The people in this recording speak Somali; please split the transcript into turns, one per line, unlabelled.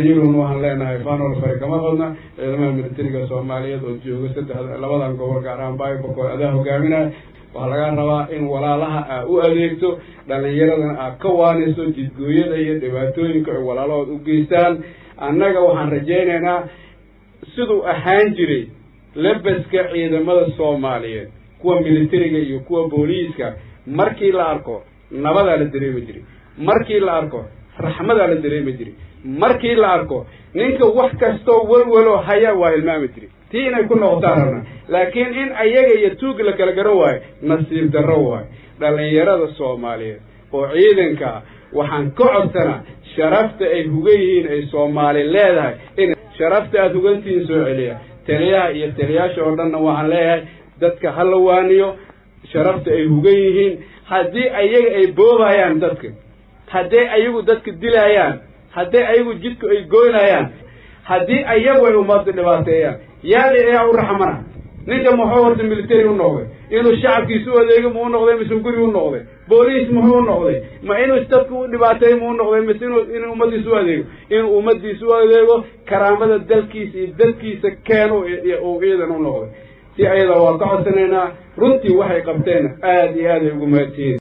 yurun waxaan leenahay fanol fare kama qodna ciidamada militariga soomaaliyeed oo jooga saddexda labadan gobol gaar ahaan baybakoo adaa hogaaminaya waxaa laga rabaa in walaalaha aa u adeegto dhallinyaradana aad ka waanayso jidgooyada iyo dhibaatooyinka ay walaalahood u geystaan annaga waxaan rajaynaynaa siduu ahaan jiray labaska ciidamada soomaaliyeed kuwa militariga iyo kuwa booliiska markii la arko nabadaa la dareemi jiray markii la arko raxmadaa la dareemi jiray markii la arko ninka wax kastoo welwelo haya waa hilmaami jiray tii inay ku noqotaan rabna laakiin in ayaga iyo tuuga la kala garan waayo nasiib darro waayo dhallinyarada soomaaliyeed oo ciidanka ah waxaan ka codsanaa sharafta ay hugan yihiin ay soomaali leedahay in sharafta aada hugantihiin soo celiya taliyaha iyo taliyaasha oo dhanna waxaan leeyahay dadka ha la waaniyo sharafta ay hugan yihiin haddii ayaga ay boobayaan dadka hadday ayagu dadka dilaayaan haddii ayagu jidku ay goynayaan haddii ayagu ay ummadda dhibaateeyaan yaadi ayaa u raxmana ninka muxuu horta military u noqday inuu shacabkiisa u adeego mu u noqday mise guri u noqday booliis muxuu u noqday ma inuu dadka u dhibaateeyo mu u noqday mise inuu inuu ummadiisa u adeego inuu ummadiisa u adeego karaamada dalkiisa iyo dadkiisa keeno uu ciidan u noqday si ayada waa ka codsanaynaa runtii waxay qabteen aada iyo aad ay ugu mahadsiyiin